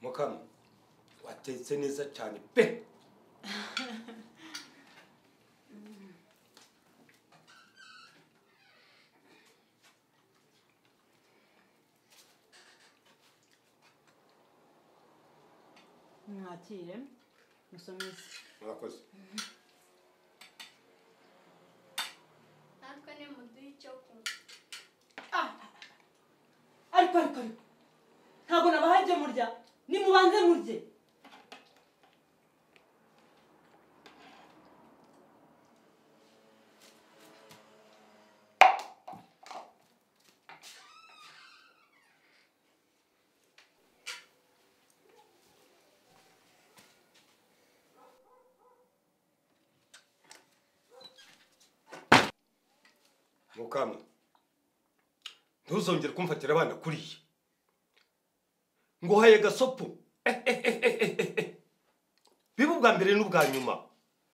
mukamwe watetse neza cyane pe mwakire musomeze murakoze natwe nimuduhe icyo kunywa ariko ariko ariko ntabwo nabahaye ibyo murya nimubanze murye mukamwe ntuzongere kumfatira abana kuriya nguhaye gasopu Eh, eh, eh, eh, eh, eh. biba ubwa mbere n'ubwa nyuma